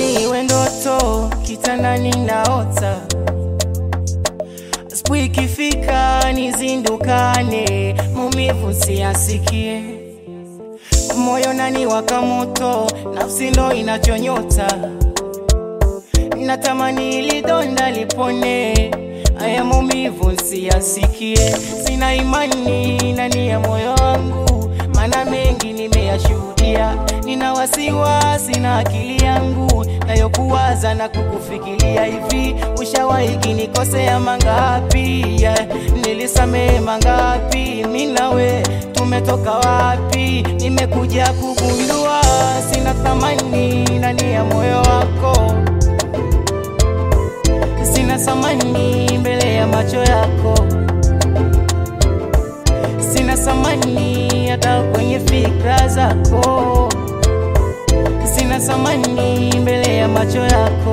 iwe ndoto kitandani naota, asubuhi ikifika nizindukane, maumivu siyasikie, moyo nani waka moto, nafsi ndo inachonyota, natamani ili donda lipone, haya maumivu siyasikie, sina imani ndani ya moyo wangu, maana mengi nimeyashuhudia, nina wasiwasi na akili yangu nayokuwaza na kukufikiria hivi, ushawahi kinikosea mangapi? Yeah. Nilisamehe mangapi? Mimi nawe tumetoka wapi? Nimekuja kugundua sina thamani ndani ya moyo wako, sina thamani mbele ya macho yako, sina thamani hata kwenye fikra zako sina thamani mbele ya macho yako.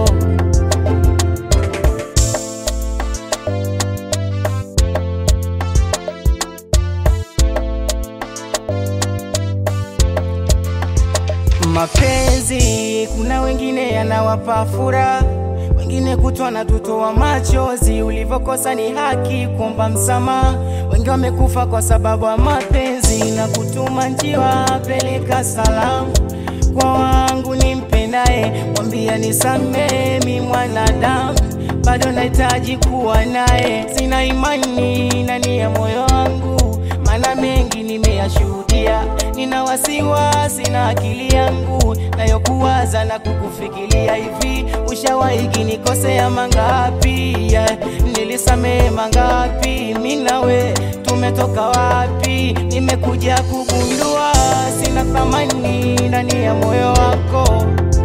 Mapenzi kuna wengine yanawapa furaha, wengine kutwa na tutoa machozi. Ulivyokosa ni haki kuomba msamaha, wengi wamekufa kwa sababu ya mapenzi na kutuma njiwa peleka salamu kwa wangu nimpendaye, mwambia nisamehe, mi mwanadamu bado nahitaji kuwa naye. Sina imani ndani ya moyo wangu, maana mengi nimeyashuhudia. Nina wasiwasi na akili yangu nayokuwaza na kukufikiria hivi, ushawahi kinikosea mangapi? Yeah. Nilisamehe mangapi? mi nawe tumetoka wapi? Nimekuja kugundua sina thamani ndani ya moyo wako,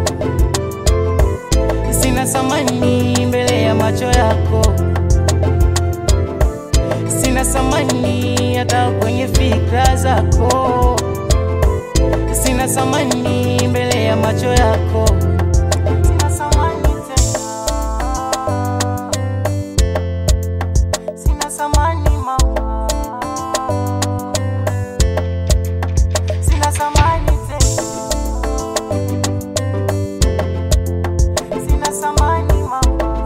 sina thamani mbele ya macho yako, sina thamani hata kwenye fikra zako, sina thamani mbele ya macho yako. Sina thamani tena. Sina thamani mama, sina thamani tena, sina thamani mama.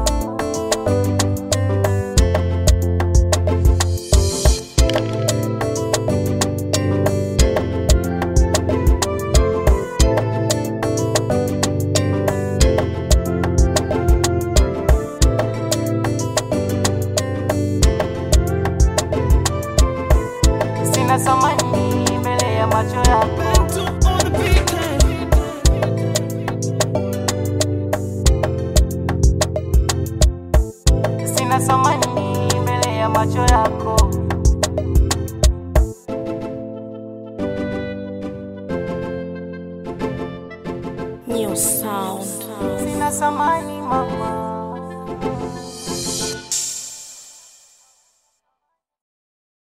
Sina thamani mbele ya macho yako. Sina thamani mbele ya macho yako. New sound. Sina thamani mama.